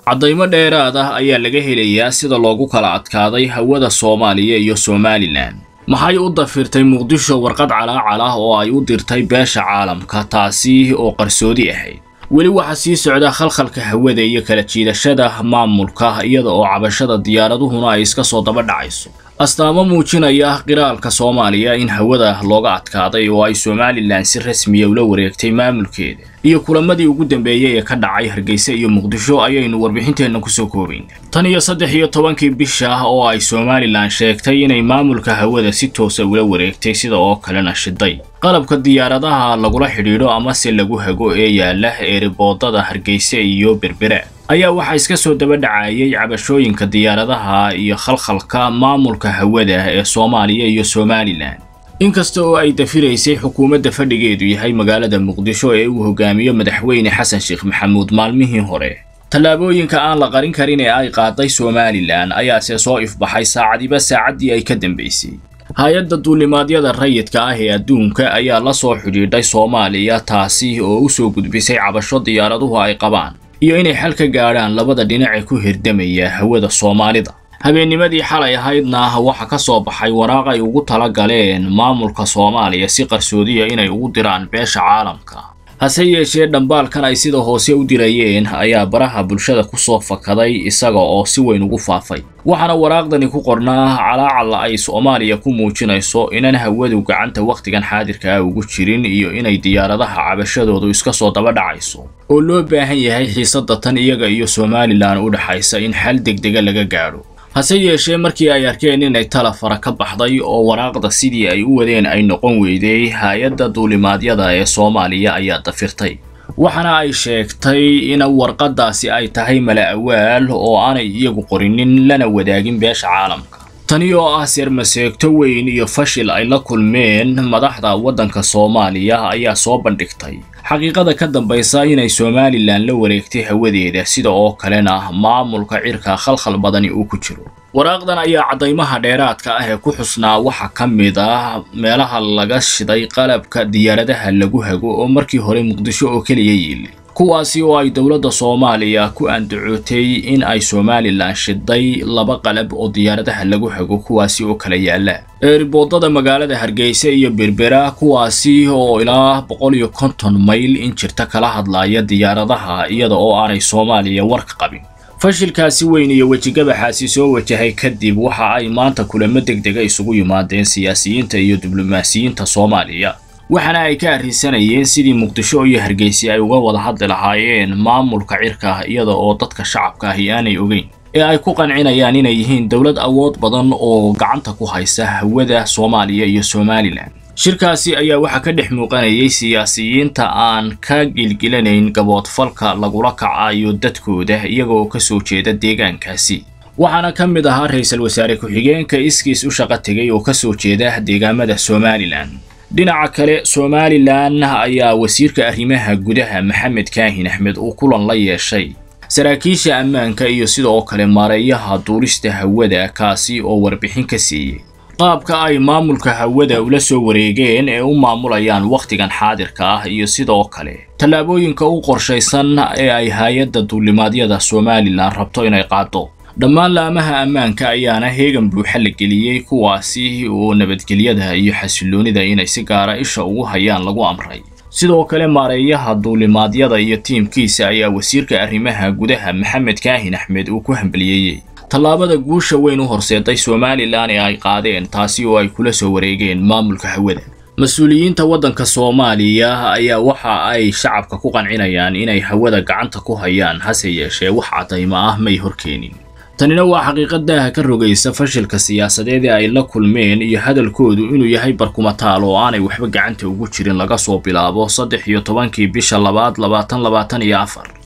caddaymo dheeraad ah ayaa laga helayaa sida loogu kala adkaaday hawada soomaaliya iyo somalilan maxay u dafirtay muqdisho warqad calaacal ah oo ay u dirtay beesha caalamka taasi oo qarsoodi ahayd weli waxaa sii socda khalkhalka hawada iyo kala jiidashada maamulka iyada oo cabashada diyaaraduhuna ay iska soo daba dhacayso astaamo muujinaya qiraalka soomaaliya in hawada looga adkaaday oo ay somalilan si rasmiya ula wareegtay maamulkeeda iyo kulamadii ugu dambeeyey ee ka dhacay hargeysa iyo muqdisho ayaynu warbixinteenna kusoo koobayna tan iyo saddex iyo tobankii bisha oo ay somalilan sheegtay inay maamulka hawada si toosa ula wareegtay sida oo kalena shiday qalabka diyaaradaha lagula xidhiidho amase lagu hago ee yaala eeriboodada hargeysa iyo berbera ayaa waxaa iska soo daba dhacayay cabashooyinka diyaaradaha iyo khalkhalka maamulka hawada ee soomaaliya iyo somalilan inkasta oo ay dafiraysay xukuumadda fadhigeedu yahay magaalada muqdisho ee uu hogaamiyo madaxweyne xasan sheekh maxamuud maalmihii hore tallaabooyinka aan la qarin karin ee ay qaaday somalilan ayaase soo ifbaxay saacadiba saacaddii ay ka dambaysay hay-adda duulimaadyada rayidka ah ee adduunka ayaa la soo xidhiidhay soomaaliya taasi oo u soo gudbisay cabasho diyaaraduhu ay qabaan iyo inay xal ka gaadhaan labada dhinac ee ku hirdamaya hawada soomaalida habeennimadii xalay ahaydna waxa ka soo baxay waraaq ay ugu tala galeen maamulka soomaaliya si qarsoodiya inay ugu diraan beesha caalamka hase yeeshee dhambaalkan ay sida hoose u dirayeen ayaa baraha bulshada ku soo fakaday isaga oo si weyn ugu faafay waxaana waraaqdani ku qornaa calaacalla ay soomaaliya ku muujinayso inan hawadu gacanta wakhtigan xaadirka ah ugu jirin iyo inay diyaaradaha cabashadoodu iska soo daba dhacayso oo loo baahan yahay xiisadda tan iyaga iyo somalilan u dhaxaysa in xal degdega laga gaadho hase yeeshee markii ay arkeen inay tala fara ka baxday oo waraaqda sidii ay u wadeen ay noqon weyday hay-adda duulimaadyada ee soomaaliya ayaa dafirtay waxaana ay sheegtay in warqaddaasi ay tahay mala awaal oo aanay iyagu qorinin lana wadaagin beesha caalamka tani oo ah seermaseegto weyn iyo fashil ay la kulmeen madaxda waddanka soomaaliya ayaa soo bandhigtay xaqiiqada ka dambaysa inay somalilan la wareegtay hawadeeda sida oo kalena maamulka cirka khalkhal badani uu ku jiro waraaqdan ayaa caddaymaha dheeraadka ah ee ku xusnaa waxaa ka mid ah meelaha laga shiday qalabka diyaaradaha lagu hago oo markii hore muqdisho oo keliya yiili kuwaasi oo ay dowladda soomaaliya ku andacootay in ay somalilan shiday laba qalab oo diyaaradaha lagu hago kuwaasi oo kala yaala eeriboodada magaalada hargeysa iyo berbera kuwaasi oo ilaa boqol iyo konton mayl in jirta kala hadlaya diyaaradaha iyada oo aanay soomaaliya warka qabin fashilkaasi weyn iyo wejigabaxaasi soo wajahay kadib waxa ay maanta kulamo degdega isugu yimaadeen siyaasiyiinta iyo diblomaasiyiinta soomaaliya waxaana ay ka arrinsanayeen sidii muqdisho iyo hargeysa ay uga wada hadli lahaayeen maamulka cirka iyada oo dadka shacabka ahi aanay ogeyn ee ay ku qancinayaan inay yihiin dowlad awood badan oo gacanta ku haysa hawada soomaaliya iyo somalilan shirkaasi ayaa waxaa ka dhex muuqanayay siyaasiyiinta aan ka gilgilanayn gaboodfalka lagula kacayo dadkooda iyaga oo ka soo jeeda deegaankaasi waxaana ka mid ahaa ra-iisul wasaare ku-xigeenka iskiis u shaqo tegay oo ka soo jeeda deegaamada somalilan dhinaca kale somalilan ayaa wasiirka arrimaha gudaha maxamed kaahin axmed uu kulan la yeeshay saraakiisha ammaanka iyo sidoo kale maareeyaha duulista hawada kaasi oo warbixin ka siiyey qaabka ay maamulka hawada ula soo wareegeen ee u maamulayaan wakhtigan xaadirka ah iyo sidoo kale tallaabooyinka u qorshaysan ee ay hay-adda duulimaadyada somalilan rabto inay qaado dhammaan laamaha ammaanka ayaana heegan buuxa la geliyey kuwaasi oo nabadgelyada iyo xasilloonida inay si gaara isha ugu hayaan lagu amray sidoo kale maareeyaha duulimaadyada iyo tiimkiisa ayaa wasiirka arrimaha gudaha maxamed kaahin axmed uu ku hambaliyeeyey tallaabada guusha weyn u horseeday somalilan ee ay qaadeen taasi oo ay kula soo wareegeen maamulka hawada mas-uuliyiinta waddanka soomaaliya ayaa waxa ay shacabka ku qancinayaan inay hawada gacanta ku hayaan hase yeeshee wax caddaymo ah may horkeenin tanina waa xaqiiqadaha ka rogaysa fashilka siyaasadeed ee ay la kulmeen iyo hadalkoodu inuu yahay barkumataal oo aanay waxba gacanta ugu jirin laga soo bilaabo saddex iyo tobankii bisha labaad labaatan labaatan iyo afar